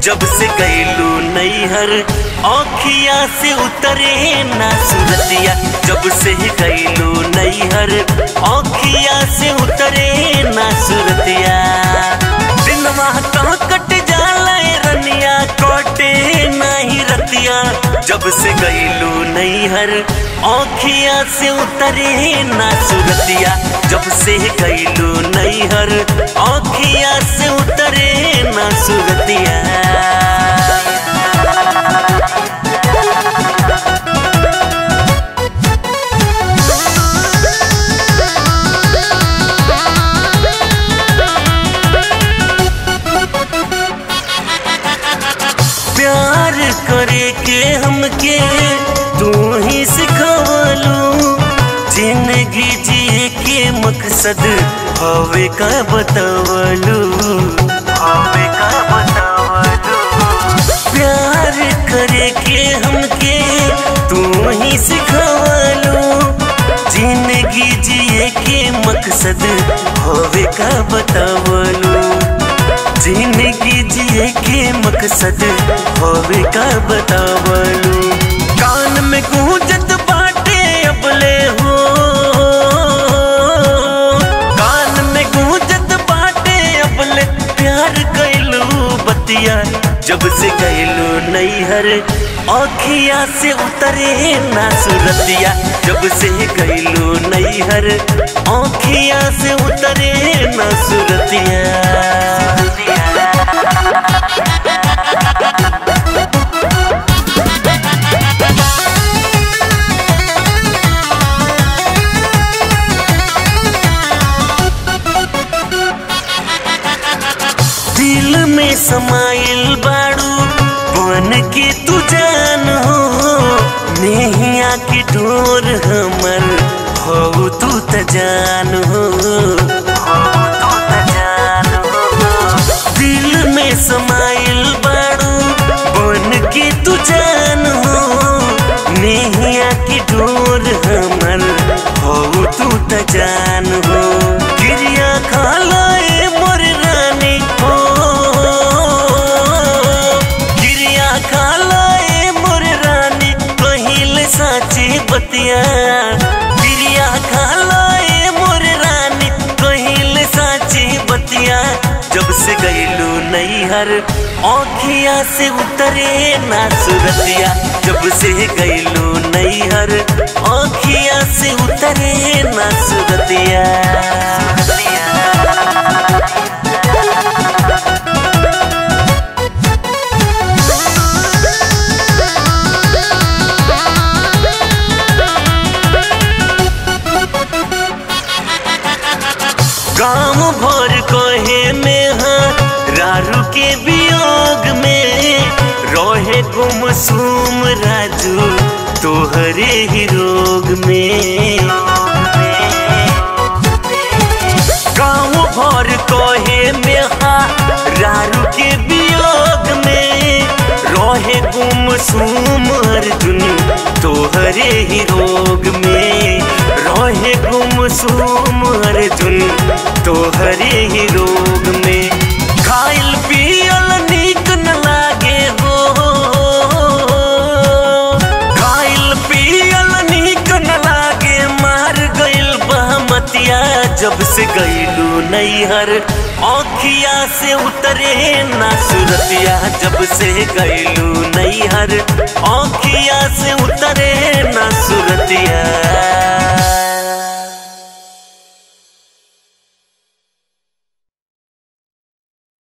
जब से गईलू नैहर औखिया से उतरे ना सूरतिया जब से गईलू नैहर औखिया से उतरे ना सूरतिया दिनवा तो कट जाला रनिया कोटे नहीं रतिया जब से गईलू नैहर औखिया से उतरे ना सूरतिया जब से गईलू नैहर औखिया से उतरे ना सूरतिया प्यार करे के हमके तू ही सिखवलू जिंदगी जिए के मकसद हवे का बतावलू हवे का बतावलू प्यार करे के हमके तू ही सिखवलू जिंदगी जिए के मकसद हवे का बतावलू जिंदगी जिए के मकसद होवे का बतावलू कान में गूंजत बाटे अबले हो कान में गूंजत बाटे अबले प्यार कैलू बतिया जब से गैलू नैहर औखिया से उतरे ना सुरतिया जब से गैलू नैहर औखिया से उतरे ना सुरतिया दिल में समाइल बाड़ू बन के तू जान हो नेहिया की डोर हमर हो तू त जान हो हो तू त जान हो दिल में समाइल बाड़ू बन के तू जान हो नेहिया की डोर हमर हो तू त जान हो गिरिया खा लाए मोर रानी हो गिरिया खा लाए मोर रानी कहिल साची बतिया गिरिया खा लाए मोर रानी कहिल साची बतिया जब से गईलू नैहर औखिया से उतरे ना सुरतिया जब से गईलू नैहर औखिया से उतरे ना सुरतिया गाँव भर कहे में हाँ रारू के वियोग में रोहे गुमसुम राजू तोहरे ही रोग में गाँव भर कहे में हाँ रारू के वियोग में रोहे गुमसुम अर्जुन तोहरे ही रोग में रोहे गुमसुम अर्जुन तोहरे ही रोग में खाइल पियल नीक न लागे हो खाइल पियल नीक न लागे मार गइल बहमतिया जब से गइलू नैहर औखिया से उतरे ना सुरतिया जब से गइलू नैहर औखिया से उतरे